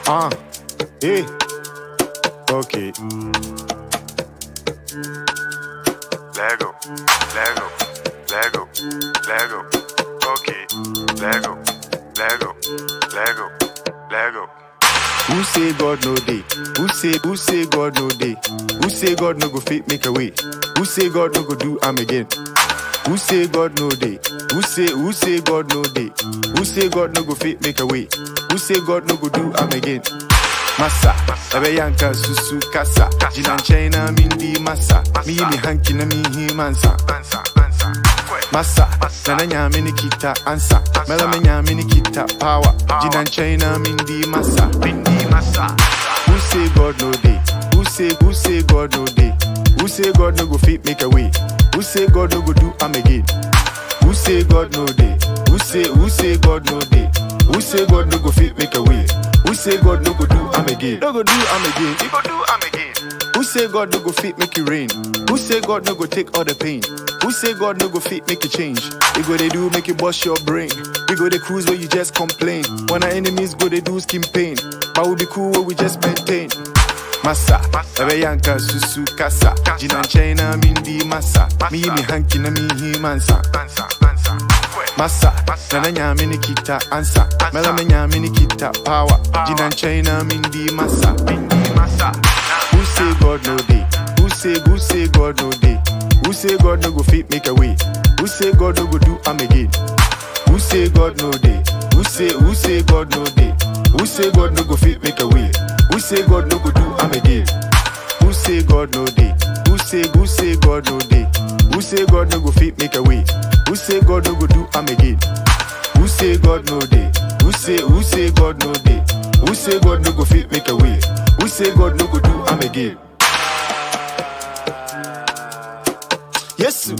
Ah, hey, okay. Lego, Lego, Lego, Lego. Okay, Lego, Lego, Lego, Lego. Who say God no day? Who say who say God no day? Who say God no go fit make a way? Who say God no go do am again? Who say God no day? Who say who say God no day? Who say God no go fit make a way? Who say God no go do am again? Massa, ebe yanka susu kasa. Jina nkyɛn na mindi masa. Miyi mi hanky na mihi mansa. Answer, answer. Quick. Massa, nana nyame ne kita ansa. Mela me nyame ne kita power. Jina nkyɛn na mindi masa. Bindi massa. Who say God no day? Who say who say God no day? Who say God no go fit make a way? Who say God no go do am again? Who say God no day? Who say who say God no day? Who say God no go fit make a way? Who say God no go do am again? No go do am again. You go do am again. Who say God no go fit make it rain? Who say God no go take all the pain? Who say God no go fit make a change? We go they do make it bust your brain. We go they cruise where you just complain. When our enemies go they do skin pain. But we be cool where we just maintain. Massa, ebe yanka susu kasa. Jina nkyɛn mindi massa. Mi yi mi hanky na mi hi mansa. Answer, answer. Quick. Massa, nana nyame ne kita ansa. Mela me nyame ne kita power. Jina nkyɛn mindi massa. Bindi massa. Who say God no day? Who say who say God no day? Who say God no go fit make a way? Who say God no go do am again? Who say God no day? Who say who say God no day? Who say God no go fit make a way? Who say God no go do am again? Who say God no day? Who say who say God no day? Who say God no go fit make a way? Who say God no go do am again? Who say God no day? Who say who say God no day? Who say God no go fit make a way? Who say God no go do am again? Yes. sir.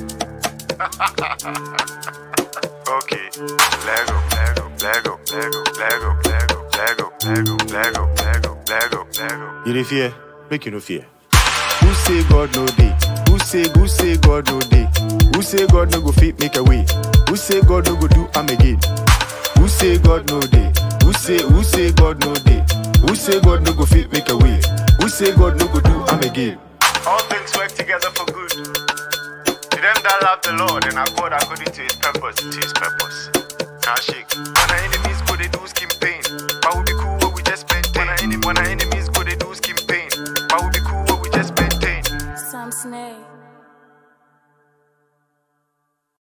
Okay. Lego, Lego, Lego, Lego, Lego, Lego, Lego, Lego, Lego, Lego, Lego, Lego. You dey fear? Make you no fear. Who say God no day? Who say who say God no day? Who say God no go fit make a way? Who say God no go do am again? Who say God no day? Who say who say God no day? Who say God no go fit make a way? Who say God no go do am again? All things work together for good. To them that love the Lord and are called according to his purpose, to his purpose. Now shake. When our enemies go, they do skin